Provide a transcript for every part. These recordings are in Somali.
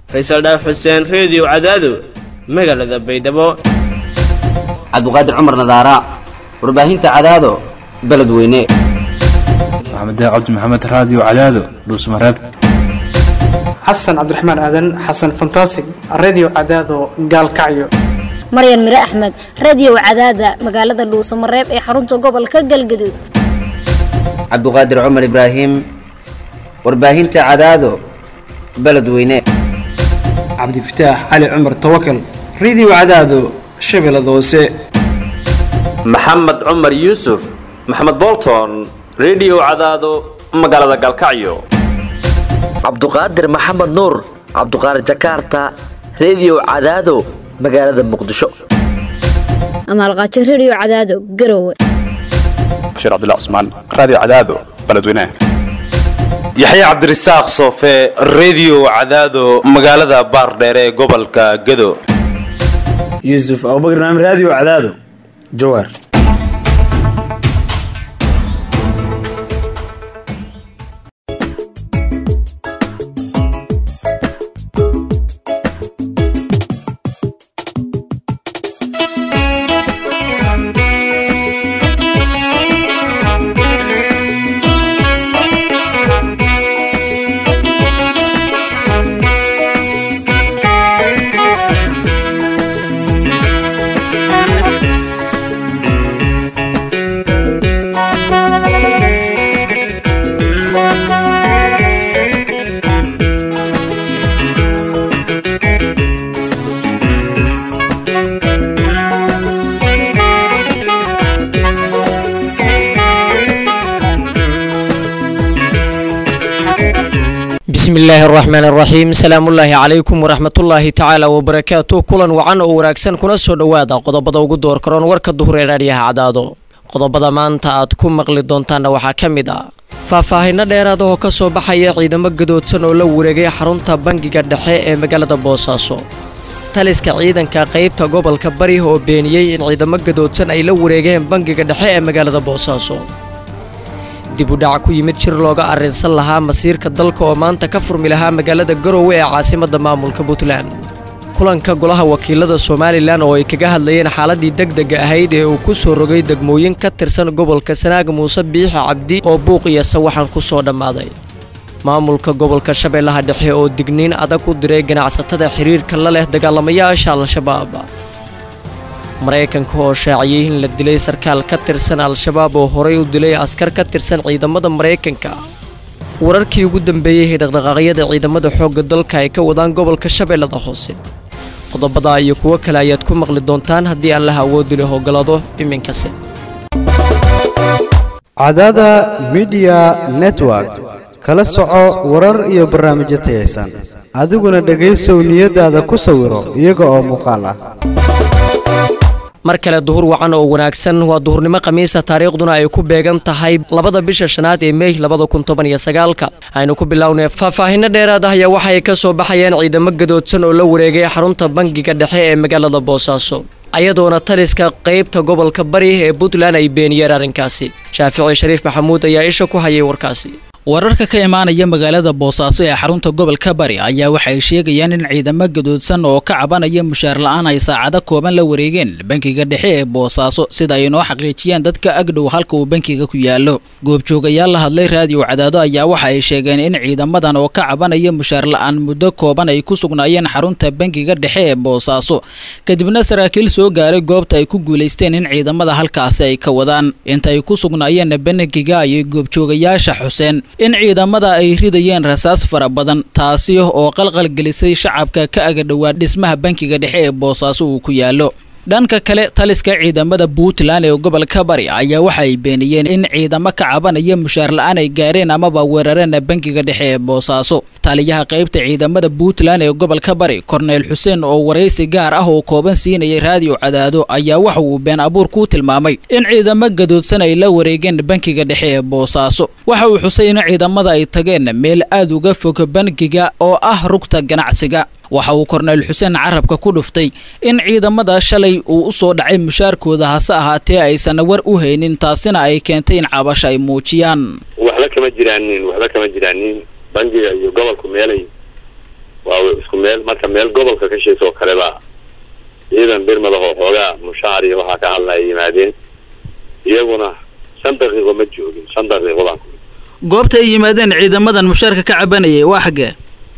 faysal dhaaf xuseen reediyo cadaado magaalada baydhabo cabduqaadir cumar nadaara warbaahinta cadaado beledweyne maxamed cabdi maxamed raadiyo cadaado dhuusmareeb xasan cabdiraxmaan aadan xasan fantasig redio cadaado gaalkacyo maryan mire axmed radio cadaada magaalada dhuusamareeb ee xarunta gobolka galgaduud cabduqaadir cumar ibraahim warbaahinta cadaado beledweyne cabdifataax cali cumar tawakal redio cadaado shabeellada hoose maxamed cumar yuusuf maxamed bolton redio cadaado magaalada gaalkacyo cabduqaadir maxamed nuur cabduqaadir jakarta redio cadaado magaalada muqdisho amaalqaajo radio cadaado garowe bashiir cabdilla cusmaan raadiyo cadaado beledweynaha yaxya cabdirasaaq soofe redio cadaado magaalada baardheere ee gobolka gado yuusuf abubakar naam raadiyo cadaado jawaar bismi illaahi araxmaan araxiim salaamullaahi calaykum waraxmatullaahi tacaala wabarakaatu kulan wacan oo wanaagsan kuna soo dhowaada qodobada ugu door karoon warka duhur ee raadhiyaha cadaado qodobada maanta aad ku maqli doontaanna waxaa ka mid ah faahfaahinno dheeraad oo ka soo baxaya ciidamo gadoodsan oo la wareegay xarunta bangiga dhexe ee magaalada boosaaso taliska ciidanka qaybta gobolka bari oo beeniyey in ciidamo gadoodsan ay la wareegeen bangiga dhexe ee magaalada boosaaso dib u dhac ku yimid jir looga arrinsan lahaa masiirka dalka oo maanta ka furmi lahaa magaalada garowe ee caasimadda maamulka puntland kulanka golaha wakiilada somalilan oo ay kaga hadlayeen xaaladii degdega ahayd ee uu ku soo rogay degmooyin ka tirsan gobolka sanaag muuse biixi cabdi oo buuq iyo sawaxan ku soo dhammaaday maamulka gobolka shabeellaha dhexe oo digniin adag u diray ganacsatada xiriirka la leh dagaalamayaasha al-shabaab maraykanka oo shaaciyey in la dilay sarkaal ka tirsan al-shabaab oo horay u dilay askar ka tirsan ciidamada maraykanka wararkii ugu dambeeyey ee dhaqdhaqaaqyada ciidamada xoogga dalka ay ka wadaan gobolka shabeellada hoose qodobada iyo kuwo kale ayaad ku maqli doontaan haddii aan laha awoodi leh ogolaado iminkase cadaada midiya network kala soco warar iyo barnaamijyo tayaysan adiguna dhegaysow niyadaada ku sawiro iyaga oo muuqaal ah mar kale duhur wacan oo wanaagsan waa duhurnimo khamiisa taariikhduna ay ku beegan tahay labada bisha shanaad ee mey labada kun toban iyo sagaalka aynu ku bilownay faahfaahinno dheeraad ah ayaa waxay ka soo baxayeen ciidamo gadoodsan oo la wareegay xarunta bangiga dhexe ee magaalada boosaaso ayadoona taliska qaybta gobolka bari ee puntland ay beeniyeen arrinkaasi shaafici shariif maxamuud ayaa isha ku hayay warkaasi wararka ka imaanaya magaalada boosaaso ee xarunta gobolka bari ayaa waxay sheegayaan in ciidamo gadoodsan oo ka cabanaya mushaar la-aan ay saacado kooban la wareegeen bankiga dhexe ee boosaaso sida ay noo xaqiijiyeen dadka agdhow halka uu bankiga ku yaallo goobjoogayaal la hadlay raadiyo cadaado ayaa waxa ay sheegeen in ciidamadan oo ka cabanaya mushaar la-aan muddo kooban ay ku sugnaayeen xarunta bankiga dhexe ee boosaaso kadibna saraakiil soo gaaray goobta ay ku guulaysteen in ciidamada halkaasi ay ka wadaan inta ay ku sugnaayeen bankiga ayay goobjoogayaasha xuseen in ciidamada ay ridayeen rasaas fara badan taasi oo qalqalgelisay shacabka ka agadhowaa dhismaha bankiga dhexe ee boosaaso uu ku yaallo dhanka kale taliska ciidamada puntland ee gobolka bari ayaa waxa ay beeniyeen in ciidamo ka cabanaya mushaar la-aan ay gaareen amaba weerareen bankiga dhexe ee boosaaso taliyaha qaybta ciidamada puntland ee gobolka bari korneyl xuseen oo waraysi gaar ah oo kooban siinayay raadiyo cadaado ayaa waxa uu been abuur ku tilmaamay in ciidamo gadoodsan ay la wareegeen bankiga dhexe ee boosaaso waxa uu xusay in ciidamada ay tageen meel aad uga fog bankiga oo ah rugta ganacsiga waxa uu korneyl xuseen carabka ku dhuftay in ciidamada shalay uu u soo dhacay mushaarkooda hase ahaatee aysan war u haynin taasina ay keentay in cabasho ay muujiyaan waxba kama jiraanin waxba kama jiraanin bangiga iyo gobolku meelay waa isku meel marka meel gobolka ka shaysa oo kale baa ciidan birmadahoo xoogaa mushaar iyo waxaa ka hadlaya yimaadeen iyaguna shan daqiiqo ma joogin shan daqiiqo baan ku goobta ay yimaadeen ciidamadan mushaarka ka cabanayay waa xaggee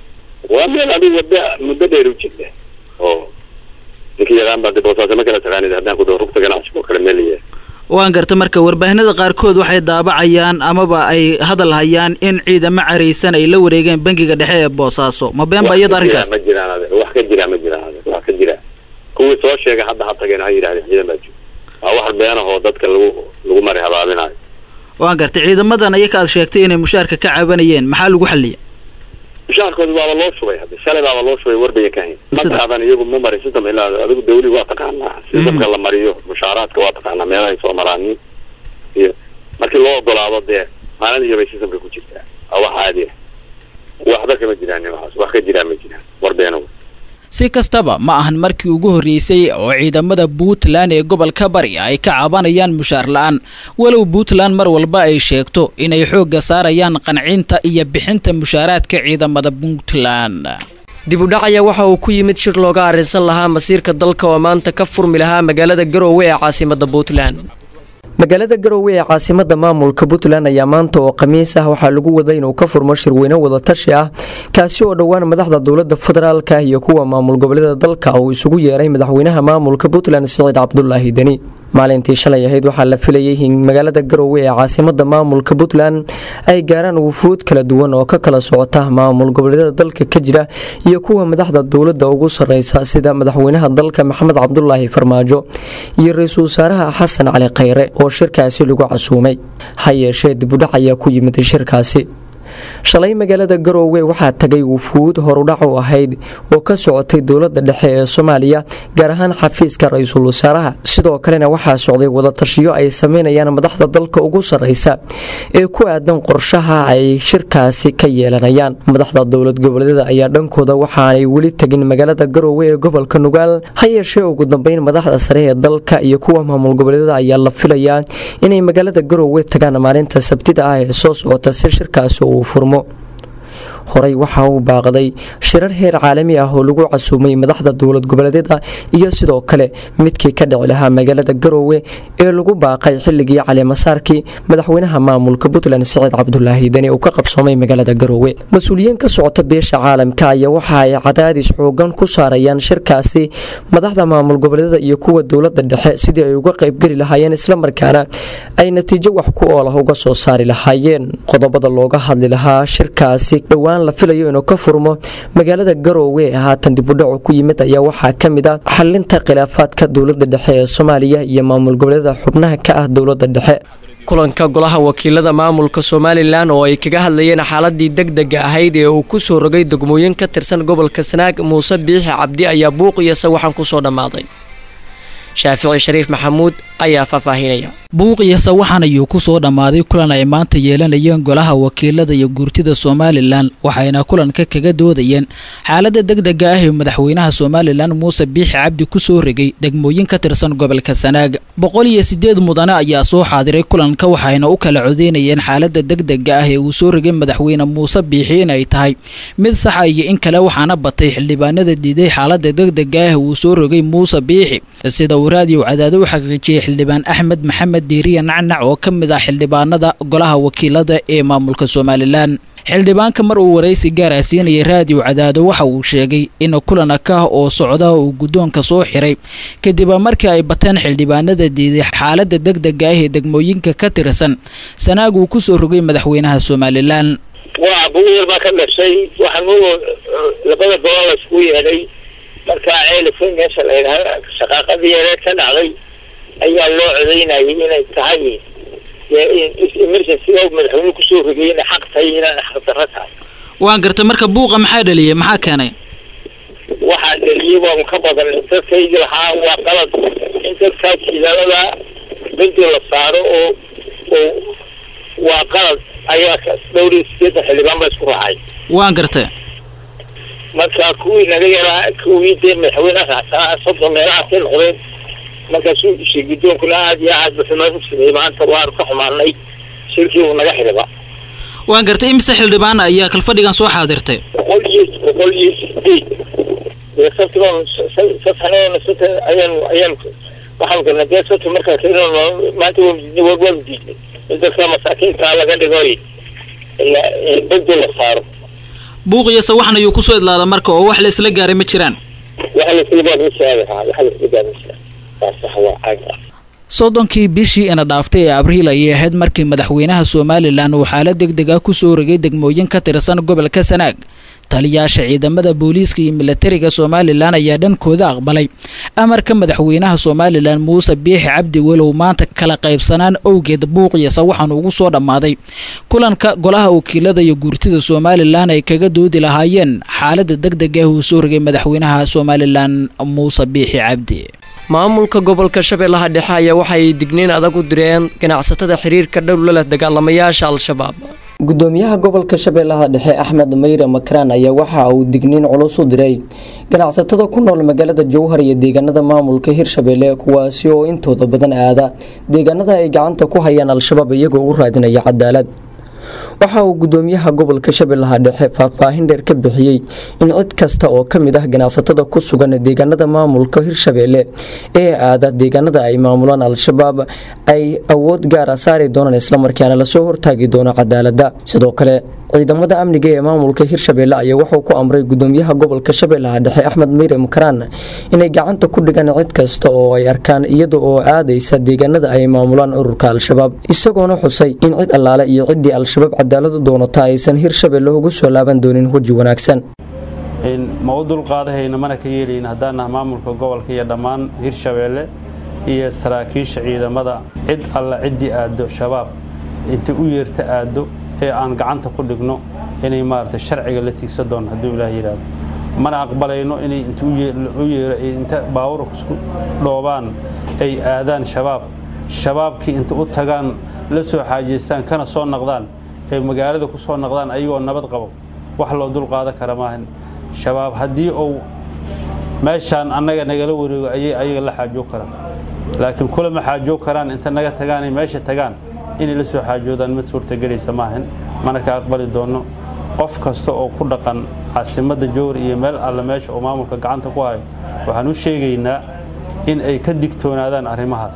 waa meel adigu wadda muddo dheer u jirta oo ninkii yaqaan baa de boosaaso ma kala taqaanid haddaan ku dhaho rugta ganacsiga oo kale meel yahay waan garta marka warbaahinada qaarkood waxay daabacayaan amaba ay hadal hayaan in ciidamo caraysan ay la wareegeen bangiga dhexe ee boosaaso ma been ba iyada arrinkaas ma jiraan ade wax ka jira ma jiraan ade wax ka jira kuwii soo sheegay hadda ha tageen ha yidhahdeen ciidan baa jooga waa wax beenahoo dadka lagu lagu mari habaabinayo waan gartay ciidamadan ayaka aad sheegtay inay mushaarka ka cabanayeen maxaa lagu xaliyay mushaarkooda waaba loo shubay hadda shalay baaba loo shubay warbaya ka hayn ma qaadan iyagu ma marin system ilaa adigu dawli waa taqaanaa systemka la mariyo mushaaraadka waa taqaanaa meelahay soo maraanin iyo markii loo ogolaado dee maalin iyo bay systemka ku jirtaa waa wax caadi ah waxba kama jiraan waxaas wax ka jiraan ma jiraan warbeena si kastaba ma ahan markii ugu horreysay oo ciidamada puntland ee gobolka bari ay ka cabanayaan mushaar la-aan walow puntland mar walba ay sheegto inay xoogga saarayaan qancinta iyo bixinta mushaaraadka ciidamada puntland dib u dhac ayaa waxa uu ku yimid shir looga arrinsan lahaa masiirka dalka oo maanta ka furmi lahaa magaalada garoowe ee caasimadda puntland magaalada garoowe ee caasimada maamulka puntland ayaa maanta oo khamiis ah waxaa lagu waday inuu ka furmo shirweyne wadatashi ah kaasi oo dhowaan madaxda dowlada federaalka iyo kuwa maamul goboleeda dalka uu isugu yeeray madaxweynaha maamulka puntland siciid cabdulaahi deni maalintii shalay ahayd waxaa la filayay in magaalada garoowe ee caasimada maamulka puntland ay gaaraan wufuud kala duwan oo ka kala socota maamul goboleedyada dalka ka jira iyo kuwa madaxda dowlada ugu sareysa sida madaxweynaha dalka maxamed cabdulaahi farmaajo iyo ra-iisul wasaaraha xasan cali khayre oo shirkaasi lagu casuumay ha yeeshee dibudhac ayaa ku yimid shirkaasi shalay magaalada garoowe waxaa tagay wufuud horudhac u ahayd oo ka socotay dowlada dhexe ee soomaaliya gaar ahaan xafiiska ra-iisul wasaaraha sidoo kalena waxaa socday wadatashiyo ay sameynayaan madaxda dalka ugu sareysa ee ku aadan qorshaha ay shirkaasi ka yeelanayaan madaxda dowlad goboleedyada ayaa dhankooda waxaanay weli tegin magaalada garoowe ee gobolka nugaal ha yeeshee ugu dambeyn madaxda sare ee dalka iyo kuwa maamul goboleedyada ayaa la filayaa inay magaalada garoowe tagaan maalinta sabtida ah ee soo socota si shirkaasi uu furmo horey waxa uu baaqday shirar heer caalami ah oo lagu casuumay madaxda dowlad goboleedyada iyo sidoo kale midkii ka dhici lahaa magaalada garoowe ee lagu baaqay xilligii calimasaarkii madaxweynaha maamulka puntland siciid cabdulaahi deni uu ka qabsoomay magaalada garoowe mas-uuliyiin ka socota beesha caalamka ayaa waxa ay cadaadis xoogan ku saarayaan shirkaasi madaxda maamul goboleedyada iyo kuwa dowlada dhexe sidii ay uga qaybgeli lahaayeen islamarkaana ay natiijo wax ku oolah uga soo saari lahaayeen qodobada looga hadli lahaa shirkaasi dhowaan la filayo inuu ka furmo magaalada garoowe ee haatan dibudhacu ku yimid ayaa waxaa ka mid ah xalinta khilaafaadka dowlada dhexe ee soomaaliya iyo maamul goboleeda xubnaha ka ah dowlada dhexe kulanka golaha wakiilada maamulka somalilan oo ay kaga hadlayeen xaaladii degdega ahayd ee uu ku soo rogay degmooyin ka tirsan gobolka sanaag muuse biixi cabdi ayaa buuq iyo sawaxan kusoo dhammaaday shaafici shariif maxamuud ayaa faahfaahinaya buuqiya sawaxan ayuu ku soo dhammaaday kulan ay maanta yeelanayeen golaha wakiilada iyo guurtida somalilan waxayna kulanka kaga doodayeen xaaladda degdega ah ee madaxweynaha somalilan muuse biixi cabdi ku soo regay degmooyin ka tirsan gobolka sanaag boqol iyo sideed mudane ayaa soo xaadiray kulanka waxayna u kala codeynayeen xaaladda degdega ah ee uu soo regay madaxweyne muuse biixi inay tahay mid saxa iyo in kale waxaana batay xildhibaanada diiday xaaladda degdega ah ee uu soo rogay muuse biixi sida uu raadiyo cadaado u xaqiijiyey xildhibaan axmed maxamed diiriya nacnac oo ka mid ah xildhibaanada golaha wakiilada ee maamulka somalilan xildhibaanka mar uu waraysi gaara siinayay raadiyo cadaado waxa uu sheegay in kulan akah oo socda uu guddoonka soo xiray kadib markii ay bateen xildhibaanada diiday xaaladda degdega ah ee degmooyinka ka tirsan sanaag uu ku soo rogay madaxweynaha somalilan waa buuyar baa ka dhashay waxaan u labada gobol la isku yeedhay markaa ceelifay meesha la yidhahda shaqaaqadii yareed ka dhacday ayaa loo codeynayay inay tahay emergency oo madaxweyne kusoo rogay inay xaq tahay inaan xaq darro tahay waan gartay marka buuqa maxaa dhaliyay maxaa keenay waxaa dhaliyay waa ka badan dadkaygi lahaa waa qalad in dadkaa jilaalada benti la saaro oo oo waa qalad ayaa dhowr iyo sideetan xildhibaan baa isku raacay waan gartay marka kuwii naga yaraa kuwii dee madaxweyne raacsanaa soddon meelahaasay noqdeen markaasuu dhushay guddoonkuna aada iyo aad baxumaan u sameeyey maanta waanu ka xumaanay shirkii uu naga xidhiba waan gartay imise xildhibaan ayaa kalfadhigan soo xaadirtay boqol iyo boqol iyo sideed dee sabtiban safxanoona sata ayaan ayaan waxaan galnay dee sabti markaa keeno maanta waa diidnay waa waa diidnay in dadka masaakiinta laga dhigoy bedel la saaro buuqiyase waxan ayuu kusoo idlaada marka oo wax la isla gaaray ma jiraan waxa la isla gaaray ma jiraan waxa la isla gaaray ma jiraan waa sax waa caag ah soddonkii bishii ina dhaaftay ee abriil ayay ahayd markii madaxweynaha somalilan uu xaalad deg deg ah kusoo rogay degmooyin ka tirsan gobolka sanaag taliyaasha ciidamada booliiska iyo milatariga somalilan ayaa dhankooda aqbalay amarka madaxweynaha somalilan muuse biixi cabdi walow maanta kala qaybsanaan owgeed buuqiyasa waxaanu ugu soo dhammaaday kulanka golaha wakiilada iyo guurtida somalilan ay kaga doodi lahaayeen xaalada deg deg ah uu soo rogay madaxweynaha somalilan muuse biixi cabdi maamulka gobolka shabeellaha dhexe ayaa waxay digniin adag u direen ganacsatada xiriirka dhow la leh dagaalamayaasha al-shabaab gudoomiyaha gobolka shabeellaha dhexe axmed mayre makraan ayaa waxa uu digniin culus u diray ganacsatada ku nool magaalada jowhar iyo deegaanada maamulka hirshabeelle kuwaasi oo intooda badan aada deegaanada ay gacanta ku hayaan al-shabaab iyagoo u raadinaya cadaalad waxa uu gudoomiyaha gobolka shabeellaha dhexe faahfaahin dheer ka bixiyey in cid kasta oo ka mid ah ganacsatada ku sugan deegaanada maamulka hirshabeelle ee aada deegaanada ay maamulaan al-shabaab ay awood gaara saari doonaan islamarkaana lasoo hortaagi doono cadaalada sidoo kale ciidamada amniga ee maamulka hirshabeelle ayaa wuxuu ku amray gudoomiyaha gobolka shabeellaha dhexe axmed meyre makaraan inay gacanta ku dhigaan cid kasta oo ay arkaan iyada oo aadaysa deegaanada ay maamulaan ururka al-shabaab isagoona xusay in cid allaale iyo ciddii al-shabaab cadaalad u doonata aysan hirshabeelle ugu soo laaban doonin weji wanaagsan ma u dulqaadahayna mana ka yeelayn haddaan naha maamulka gobolka iyo dhammaan hirshabeelle iyo saraakiisha ciidamada cid alla ciddii aado shabaab intay u yeerta aado ee aan gacanta ku dhigno inay maaragtay sharciga la tiigsan doono hadduu ilaah yidhaahdo mana aqbalayno inay inta u yeero inta baawurka isku dhoobaan ay aadaan shabaab shabaabkii inta u tagaan la soo xaajaystaan kana soo naqdaan ee magaalada ku soo naqdaan ayagoo nabad qabo wax loo dul qaadan kara maahan shabaab haddii uu meeshaan annaga nagala wareego ayay ayaga la xaajoog karaan laakiin kulama xaajoog karaan inta naga tagaanay meesha tagaan inay la soo xaajoodaan mid suurtagelaysa maahan mana ka aqbali doono qof kasta oo ku dhaqan caasimadda jowhar iyo meel alle meesha oo maamulka gacanta ku hayo waxaan u sheegaynaa in ay ka digtoonaadaan arrimahaas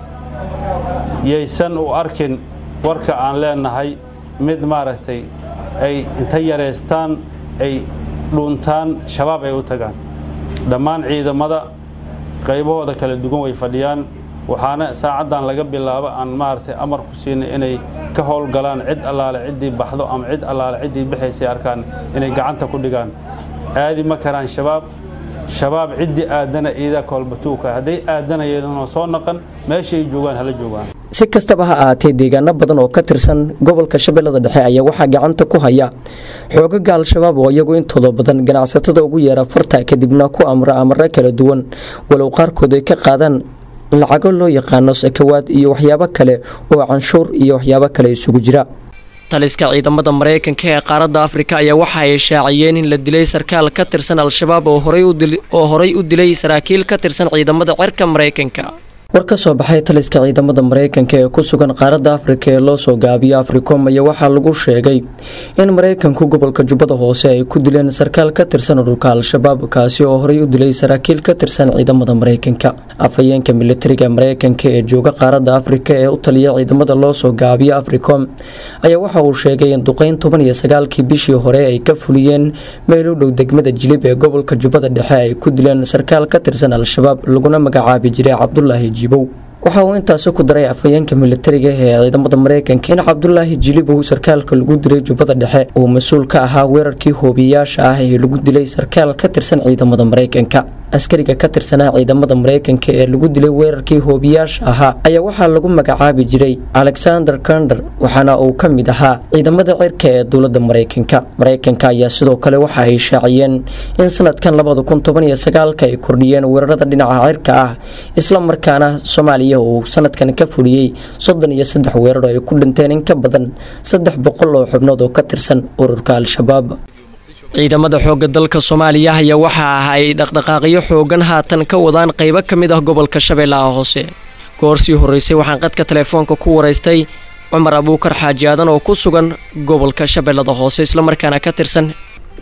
yaysan u arkin warka aan leenahay mid maaragtay ay inta yareystaan ay dhuuntaan shabaab ay u tagaan dhammaan ciidamada qaybahooda kala duwan way fadhiyaan waxaana saacaddan laga bilaabo aan maaragtay amar ku siinay inay ka howlgalaan cid allaale ciddii baxdo ama cid allaale ciddii bixaysay arkaan inay gacanta ku dhigaan aadi ma karaan shabaab shabaab ciddii aadana iidaa koolbatuuka hadday aadanayeenoo soo naqan meesha ay joogaan hala joogaan si kastaba ha ahaatee deegaano badan oo ka tirsan gobolka shabeellada dhexe ayaa waxaa gacanta ku haya xoogaga al-shabaab oo iyagu intooda badan ganacsatada ugu yeera farta kadibna ku amra amaro kala duwan walow qaarkood ay ka qaadaan lacago loo yaqaano sakawaad iyo waxyaabo kale oo canshuur iyo waxyaabo kale isugu jira taliska ciidamada maraykanka ee qaaradda afrika ayaa waxa ay shaaciyeen in la dilay sarkaal ka tirsan al-shabaab oo horay u dilay saraakiil ka tirsan ciidamada cirka maraykanka war ka soo baxay taliska ciidamada maraykanka ee ku sugan qaaradda afrika ee loo soo gaabiyo africom ayaa waxaa lagu sheegay in maraykanku gobolka jubbada hoose ay ku dileen sarkaal ka tirsan ururka al-shabaab kaasi oo horey u dilay saraakiil ka tirsan ciidamada maraykanka afhayeenka militariga maraykanka ee jooga qaaradda afrika ee u taliya ciidamada loo soo gaabiyo africom ayaa waxa uu sheegay in duqeyn toban iyo sagaalkii bishii hore ay ka fuliyeen meel u dhow degmada jilib ee gobolka jubbada dhexe ay ku dileen sarkaal ka tirsan al-shabaab laguna magacaabi jiray cabdulaahi waxa uu intaasi ku daray afhayeenka militariga ee ciidamada maraykanka in cabdulaahi jilibow sarkaalka lagu dilay jubbada dhexe uu mas-uul ka ahaa weerarkii hoobiyayaasha ah ee lagu dilay sarkaal ka tirsan ciidamada maraykanka askariga ka tirsanaa ciidamada maraykanka ee lagu dilay weerarkii hoobiyaasha ahaa ayaa waxaa lagu magacaabi jiray alexander kander waxaana uu ka mid ahaa ciidamada cirka ee dowlada maraykanka maraykanka ayaa sidoo kale waxa ay shaaciyeen in sanadkan labada kun toban iyo sagaalka ay kordhiyeen weerarada dhinaca cirka ah islamarkaana soomaaliya uu sanadkan ka fuliyey soddon iyo saddex weerar oo ay ku dhinteen in ka badan saddex boqol oo xubnood oo ka tirsan ururka al-shabaab ciidamada xoogga dalka soomaaliya ayaa waxa ah ay dhaqdhaqaaqyo xoogan haatan ka wadaan qaybo ka mid ah gobolka shabeellaha hoose goorsii horreysay waxaan qadka telefoonka ku waraystay cumar abuukar xaaji aadan oo ku sugan gobolka shabeellada hoose islamarkaana ka tirsan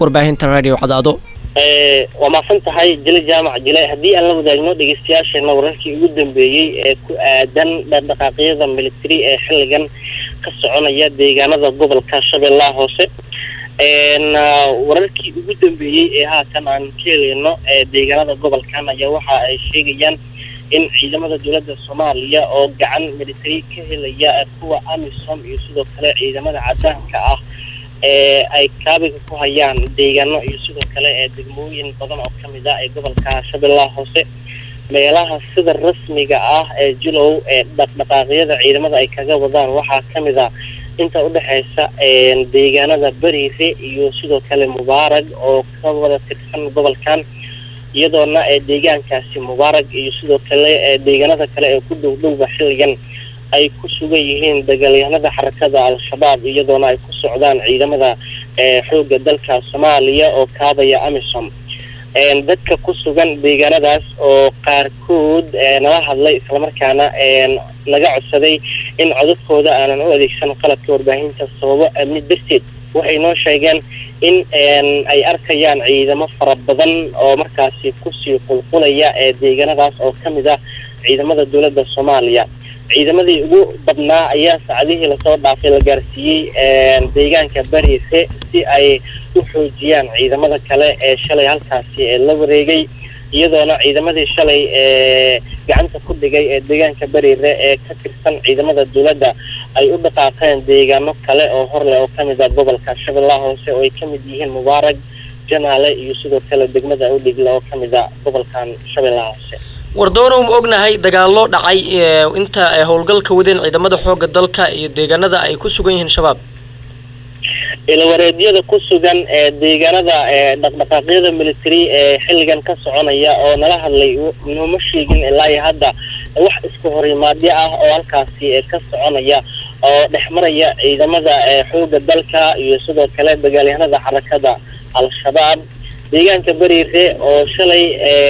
warbaahinta radio cadaado waa mahadsan tahay jile jaamac jile haddii aan la wadaagno dhegeystayaasheena wararkii ugu dambeeyey ee ku aadan dhaqdhaqaaqyada military ee xilligan ka soconaya deegaanada gobolka shabeellaha hoose wararkii ugu dambeeyey ee haatan aan ka helayno deegaanada gobolkan ayaa waxa ay sheegayaan in ciidamada dowladda soomaaliya oo gacan military ka helaya kuwa amisom iyo sidoo kale ciidamada cadaanka ah ee ay kaabiga ku hayaan deegaano iyo sidoo kale ee degmooyin badan oo kamid ah ee gobolka shabeellaha hoose meelaha sida rasmiga ah ee jilow ee dhaqdhaqaaqyada ciidamada ay kaga wadaan waxaa kamid a inta udhexeysa deegaanada beriire iyo sidoo kale mubaarag oo ka wada tirsan gobolkan iyadoona ee deegaankaasi mubaarag iyo sidoo kale ee deegaanada kale ee ku dhow dhowba xilligan ay ku sugan yihiin dagaalyahanada xarakada al-shabaab iyadoona ay ku socdaan ciidamada xoogga dalka soomaaliya oo kaabaya amisom dadka ku sugan deegaanadaas oo qaarkood nala hadlay islamarkaana naga codsaday in codadkooda aanan u adeegsan qalabka warbaahinta sababo amni darteed waxay noo sheegeen in ay arkayaan ciidamo fara badan oo markaasi kusii qulqulaya ee deegaanadaas oo kamid ah ciidamada dowladda soomaaliya ciidamadii ugu badnaa ayaa saacadihii lasoo dhaafay la gaarsiiyey deegaanka bariise si ay u xoojiyaan ciidamada kale ee shalay halkaasi ee la wareegay iyadoona ciidamadii shalay ee gacanta ku dhigay ee deegaanka bariire ee ka tirsan ciidamada dowladda ay u dhaqaaqeen deegaano kale oo horleh oo kamid ah gobolka shabeellaha hoose oo ay kamid yihiin mubaarag janaale iyo sidoo kale degmada udhigla oo kamid ah gobolkan shabeellaha hoose wardoona uma ognahay dagaallo dhacay inta ay howlgalka wadeen ciidamada xoogga dalka iyo deegaanada ay ku sugan yihiin shabaab ilawareedyada ku sugan ee deegaanada ee dhaqdhaqaaqyada military ee xilligan ka soconaya oo nala hadlay nooma sheegin ilaa iyo hadda wax isku horimaadyo ah oo halkaasi ka soconaya oo dhexmaraya ciidamada xoogga dalka iyo sidoo kale dagaalyahanada xarakada al-shabaab deegaanka beriire oo shalay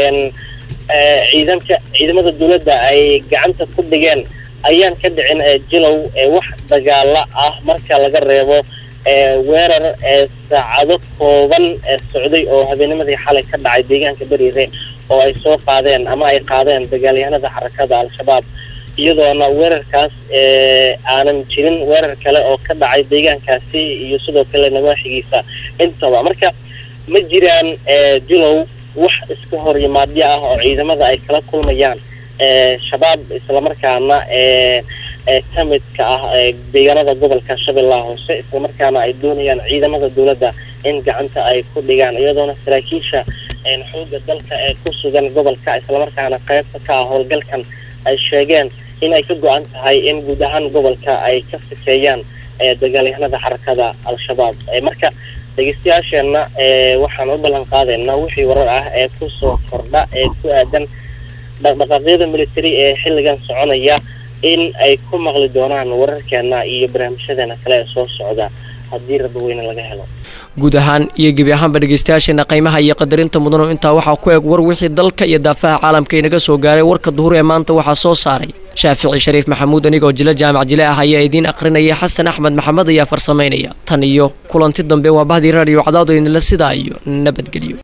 ciidanka ciidamada dowladda ay gacanta ku dhigeen ayaan ka dhicin jilow wax dagaala ah marka laga reebo weerar saacado kooban socday oo habeennimadii xalay ka dhacay deegaanka beriire oo ay soo qaadeen ama ay qaadeen dagaalyahanada xarakada al-shabaab iyadoona weerarkaas aanan jirin weerar kale oo ka dhacay deegaankaasi iyo sidoo kale nawaaxigiisa intaba marka ma jiraan jilow wax iska hor yimaadyo ah oo ciidamada ay kala kulmayaan shabaab islamarkaana ka midka ah deegaanada gobolka shabeellaha hoose islamarkaana ay doonayaan ciidamada dowladda in gacanta ay ku dhigaan iyadoona saraakiisha xoogga dalka ee ku sugan gobolka islamarkaana qaybta ka ah howlgalkan ay sheegeen in ay ka go-an tahay in guud ahaan gobolka ay ka sifeeyaan dagaalyahanada xarakada al-shabaab marka dhegeystayaasheenna waxaan u ballan qaadaynaa wixii warar ah ee kusoo kordha ee ku aadan dhaqdhaqaaqyada military ee xilligan soconaya in ay ku maqli doonaan wararkeena iyo barnaamijyadeena kale ee soo socda haddii rabaweyne laga helo guud ahaan iyo gebi ahaanba dhegeystayaasheena qiimaha iyo qadarinta mudano intaa waxaa ku eg war wixii dalka iyo daafaha caalamka inaga soo gaaray warka duhur ee maanta waxaa soo saaray shaafici shariif maxamuud anigoo jilo jaamac jile ah ayaa idiin aqrinaya xasan axmed maxamed ayaa farsamaynaya tan iyo kulanti dambe waa bahdii raadiyo cadaado idinla sidaa iyo nabadgelyo